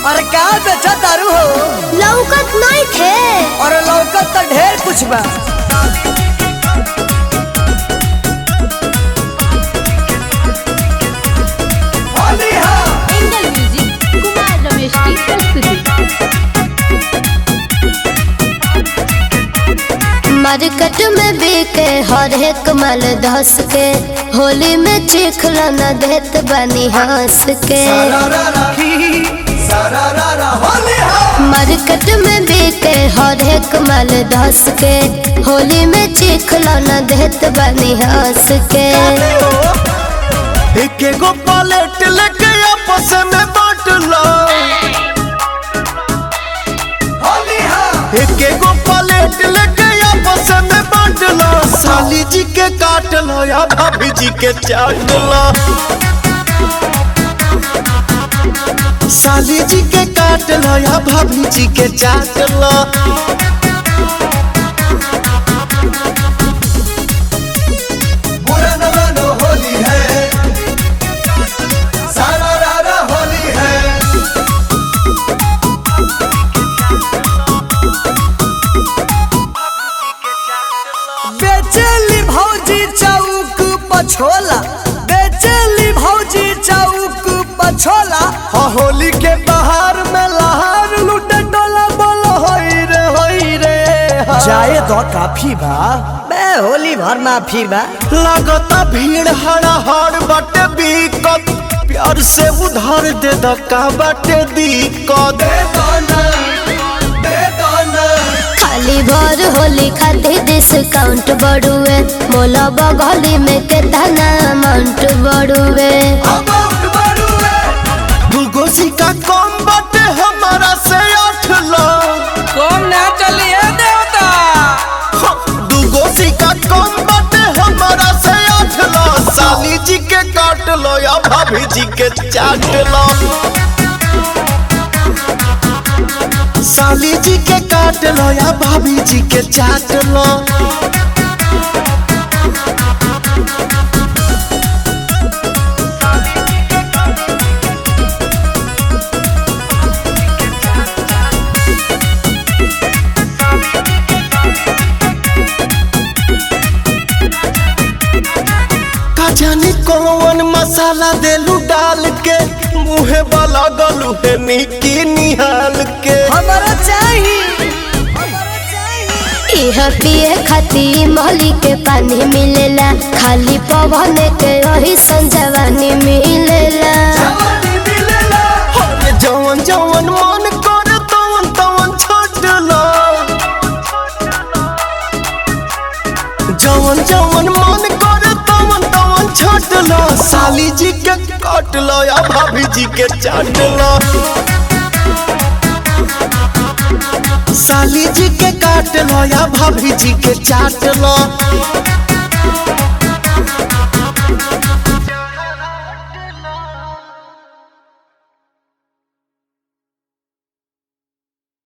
अरे का बेचा तारू हो लौकत नहीं थे और लौकत तो ढेर कुछ बा एंगल म्यूजिक कुमार रमेश की प्रस्तुति मार्केट में बिके हर एक माल धस के होली में चिखला न देत बनी हंस के मार्केट में बिके हर एक माल धस के होली में चिखला न देत बनी हंस के एक एगो पलेट लेके आपस में बांट लो एक एगो पलेट लेके आपस में बांट लो साली जी के काट लो या भाभी जी के चाट लो साली जी के काट लो या भाभी जी के चाट लो बेचेली भौजी चौक पछोला बेचेली भौजी चौक पछोला हाँ होली के बाहर में लहार लूटे डोला बोलो होई रे होई रे हाँ। जाए तो काफी बा बे होली भर माफी बा लगता भीड़ हड़ा हड़ बाटे बीकत प्यार से उधार दे द का बाटे दिक्कत खाली भर होली खातिर डिस्काउंट बढ़ुए मोला बगली में केतना अमाउंट बढ़ुए दूगो सिक्का कम बाटे हमारा से आठ लाख कौन ना चलिए देवता हाँ, दूगो सिक्का कम बाटे हमारा से आठ लाख साली जी के काट लो या भाभी जी के चाट लो साली जी के काट लो या भाभी जी के चाट लो का जाने कौन मसाला देलू डाल के मुहे वाला गलू है निकी निहाल के हमारा चाहिए हमारा चाहिए इह पिए खातिर मोहली के पानी मिलेला खाली पवन के वही संजवानी मिलेला अरे जवन जवन मन करे तवन तवन छोड़ लो जवन जवन मन करे तवन तवन छोड़ लो साली जी के काट लो या भाभी जी के चाट लो साली जी के काट लो या भाभी जी के चाट लो